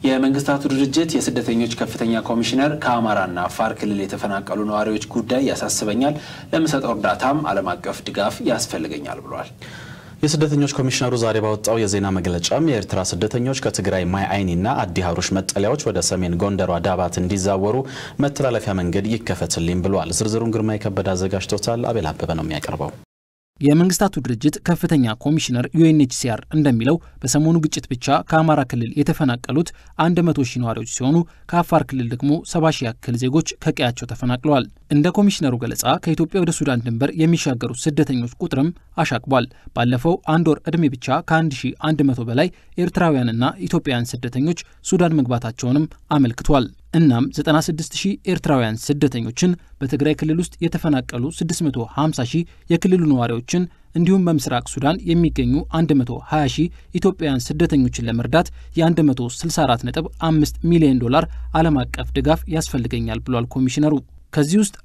የመንግስታቱ ድርጅት የስደተኞች ከፍተኛ ኮሚሽነር ከአማራና አፋር ክልል የተፈናቀሉ ነዋሪዎች ጉዳይ ያሳስበኛል፣ ለምሰጠው እርዳታም ዓለም አቀፍ ድጋፍ ያስፈልገኛል ብሏል። የስደተኞች ኮሚሽነሩ ዛሬ ባወጣው የዜና መግለጫም የኤርትራ ስደተኞች ከትግራይ ማይ አይኒና አዲ ሀሩሽ መጠለያዎች ወደ ሰሜን ጎንደሯ ዳባት እንዲዛወሩ መተላለፊያ መንገድ ይከፈትልኝ ብሏል። ዝርዝሩን ግርማ የከበደ አዘጋጅቶታል። አቤል አበበ ነው የሚያቀርበው። የመንግስታቱ ድርጅት ከፍተኛ ኮሚሽነር ዩኤንኤችሲአር እንደሚለው በሰሞኑ ግጭት ብቻ ከአማራ ክልል የተፈናቀሉት 100 ሺህ ነዋሪዎች ሲሆኑ ከአፋር ክልል ደግሞ 70 ሺህ ያክል ዜጎች ከቀያቸው ተፈናቅለዋል። እንደ ኮሚሽነሩ ገለጻ ከኢትዮጵያ ወደ ሱዳን ድንበር የሚሻገሩ ስደተኞች ቁጥርም አሻቅቧል። ባለፈው አንድ ወር ዕድሜ ብቻ ከ1100 በላይ ኤርትራውያንና ኢትዮጵያውያን ስደተኞች ሱዳን መግባታቸውንም አመልክቷል። እናም 96 ሺህ ኤርትራውያን ስደተኞችን በትግራይ ክልል ውስጥ የተፈናቀሉ 650 ሺህ የክልሉ ነዋሪዎችን እንዲሁም በምስራቅ ሱዳን የሚገኙ 120 ሺህ ኢትዮጵያውያን ስደተኞችን ለመርዳት የ164.5 ሚሊዮን ዶላር ዓለም አቀፍ ድጋፍ ያስፈልገኛል ብሏል ኮሚሽነሩ። ከዚህ ውስጥ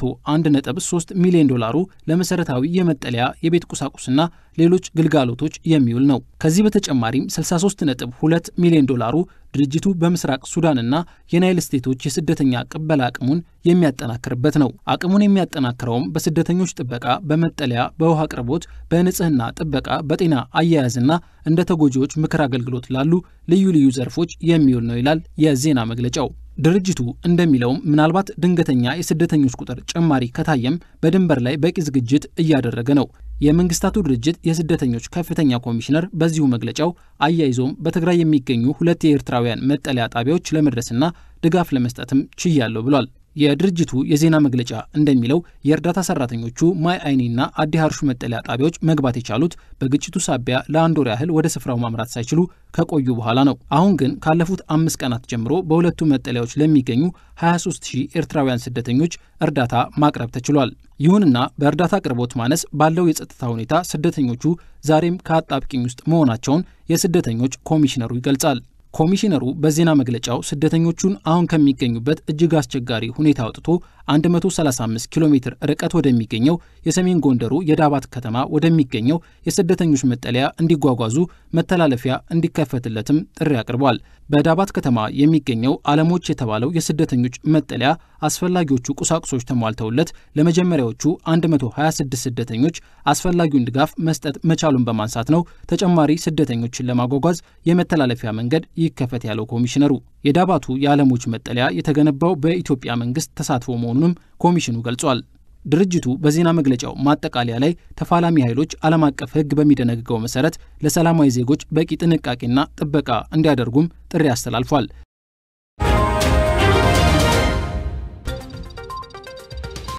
101.3 ሚሊዮን ዶላሩ ለመሰረታዊ የመጠለያ የቤት ቁሳቁስና ሌሎች ግልጋሎቶች የሚውል ነው። ከዚህ በተጨማሪም 63.2 ሚሊዮን ዶላሩ ድርጅቱ በምስራቅ ሱዳንና የናይል ስቴቶች የስደተኛ ቅበላ አቅሙን የሚያጠናክርበት ነው። አቅሙን የሚያጠናክረውም በስደተኞች ጥበቃ፣ በመጠለያ፣ በውሃ አቅርቦት፣ በንጽህና ጥበቃ፣ በጤና አያያዝና እንደ ተጎጂዎች ምክር አገልግሎት ላሉ ልዩ ልዩ ዘርፎች የሚውል ነው ይላል የዜና መግለጫው። ድርጅቱ እንደሚለውም ምናልባት ድንገተኛ የስደተኞች ቁጥር ጭማሪ ከታየም በድንበር ላይ በቂ ዝግጅት እያደረገ ነው። የመንግስታቱ ድርጅት የስደተኞች ከፍተኛ ኮሚሽነር በዚሁ መግለጫው አያይዞም በትግራይ የሚገኙ ሁለት የኤርትራውያን መጠለያ ጣቢያዎች ለመድረስና ድጋፍ ለመስጠትም ችያለሁ ብሏል። የድርጅቱ የዜና መግለጫ እንደሚለው የእርዳታ ሰራተኞቹ ማይ አይኒና አዲ ሀሩሽ መጠለያ ጣቢያዎች መግባት የቻሉት በግጭቱ ሳቢያ ለአንድ ወር ያህል ወደ ስፍራው ማምራት ሳይችሉ ከቆዩ በኋላ ነው። አሁን ግን ካለፉት አምስት ቀናት ጀምሮ በሁለቱ መጠለያዎች ለሚገኙ 23 ሺህ ኤርትራውያን ስደተኞች እርዳታ ማቅረብ ተችሏል። ይሁንና በእርዳታ አቅርቦት ማነስ ባለው የጸጥታ ሁኔታ ስደተኞቹ ዛሬም ከአጣብቂኝ ውስጥ መሆናቸውን የስደተኞች ኮሚሽነሩ ይገልጻል። ኮሚሽነሩ በዜና መግለጫው ስደተኞቹን አሁን ከሚገኙበት እጅግ አስቸጋሪ ሁኔታ አውጥቶ 135 ኪሎ ሜትር ርቀት ወደሚገኘው የሰሜን ጎንደሩ የዳባት ከተማ ወደሚገኘው የስደተኞች መጠለያ እንዲጓጓዙ መተላለፊያ እንዲከፈትለትም ጥሪ አቅርቧል። በዳባት ከተማ የሚገኘው አለሞች የተባለው የስደተኞች መጠለያ አስፈላጊዎቹ ቁሳቁሶች ተሟልተውለት ለመጀመሪያዎቹ 126 ስደተኞች አስፈላጊውን ድጋፍ መስጠት መቻሉን በማንሳት ነው ተጨማሪ ስደተኞችን ለማጓጓዝ የመተላለፊያ መንገድ ይከፈት ያለው ኮሚሽነሩ። የዳባቱ የዓለሞች መጠለያ የተገነባው በኢትዮጵያ መንግስት ተሳትፎ መሆኑንም ኮሚሽኑ ገልጿል። ድርጅቱ በዜና መግለጫው ማጠቃለያ ላይ ተፋላሚ ኃይሎች ዓለም አቀፍ ሕግ በሚደነግገው መሰረት ለሰላማዊ ዜጎች በቂ ጥንቃቄና ጥበቃ እንዲያደርጉም ጥሪ አስተላልፏል።